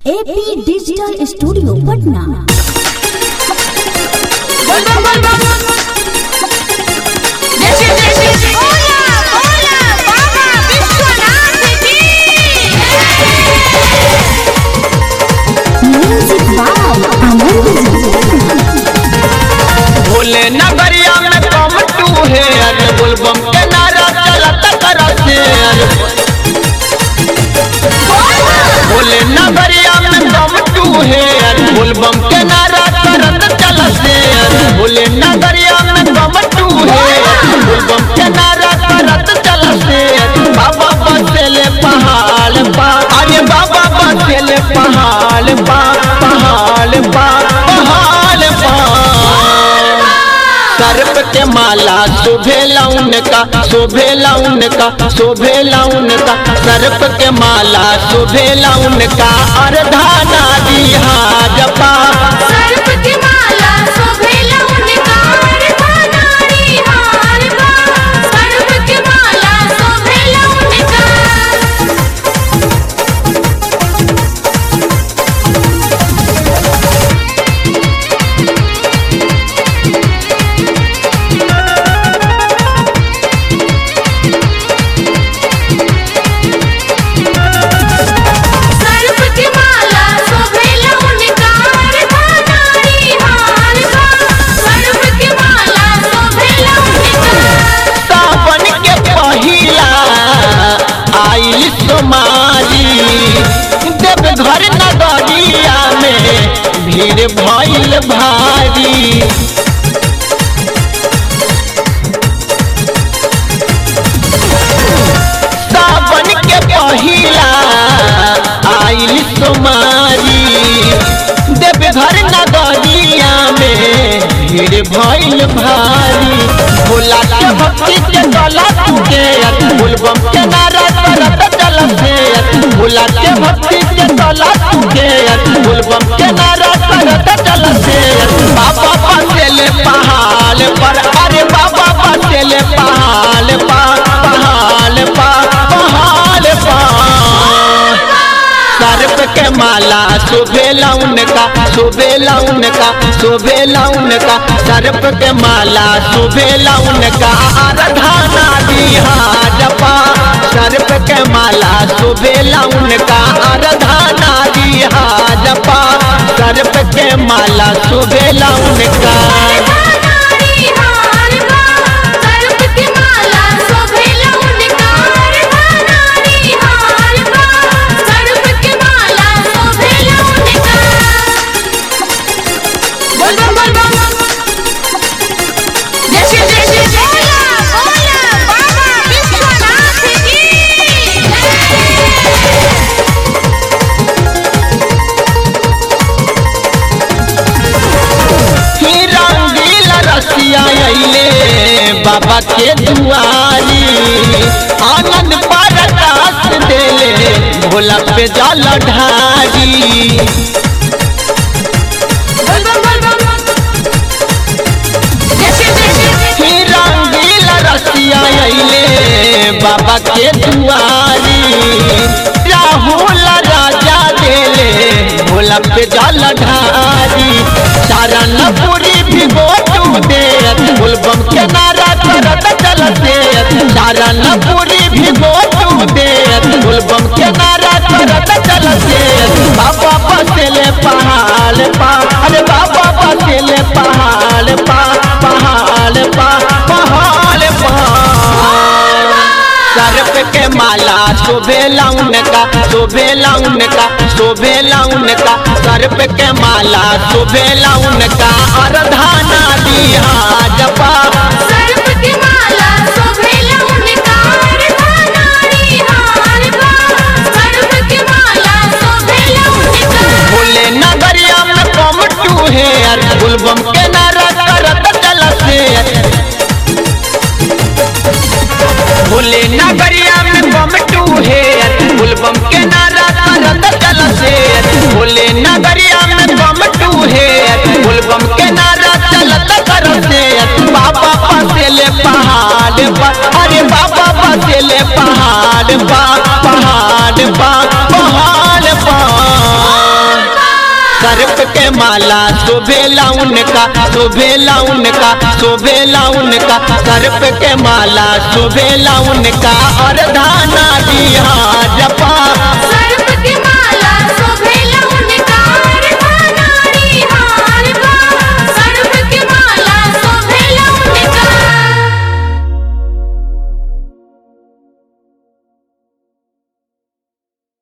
AP digital studio Patna music by Anand ji भोले नगरिया में कम टू है अरे बोलबम के नारा चलत करते अरे भोले नगरिया में कम टू है अरे बोलबम के नारा करत चलते अरे भोले नगरिया में कम टू है अरे बोलबम के नारा करत चलते अरे बाबा बसेले पहाड़ पा अरे बाबा बसेले पहाड़ पा पहाड़ पा पहाड़ पा सर्प के माला शोभे लाउन का शोभे लाउन का शोभे लाउन का सर्प के माला शोभे लाउन का अर्धाना दिहा जपा सावन के पहिला आइल सोमारी देव घर नगरिया में भीड़ भइल भारी सावन के पहिला आइल सोमारी देवघर नगरिया में भीड़ भइल भारी भोला के भक्ति के गला के बोलबम के नारा करत चलते भोला के भक्ति के गला के बोलबम के नारा करत चलते बाबा बसेले पहाड़ पर अरे बाबा बसेले पहाड़ पा पहाड़ पा पहाड़ पा सर्प के माला शोभे लाउन का शोभे लाउन का शोभे लाउन का सर्प के माला शोभे लाउन का आराधना दिहा जपा सर्प के माला शोभे लाउन का आराधना दिहा जपा सर्प के माला शोभे लाउन का ही रंगील रसिया अइले बाबा के दुआरी आनंद परकाश देले भोला पे जल ढारी ही रंगील रसिया अइले बाबा के दुआरी राहुल राजा देले भोला पे जल ढारी चरण पूरी भिगो तू दे बोलबम के नारा करत चलते चरण पूरी भिगो तू दे बोलबम के नारा करत चलते बाबा बसेले पहाड़ पा अरे बाबा बसेले पहाड़ पा पहाड़ पा पहाड़ पा सर्प के माला शोभे लाउन का शोभे लाउन का शोभे लाउन का सर्प के माला शोभे लाउन का अर्धाना दिहा जपा भोले नगरिया में कम टू है अरे गुलबम के नारा करत चलते भोले नगरिया में कम टू है अरे गुलबम के नारा करत चलते भोले नगरिया में कम टू है अरे गुलबम के नारा चलत करते बाबा सर्प के माला शोभेला उनका शोभेला उनका शोभेला उनका सर्प के माला शोभेला उनका और धाना दिया जपा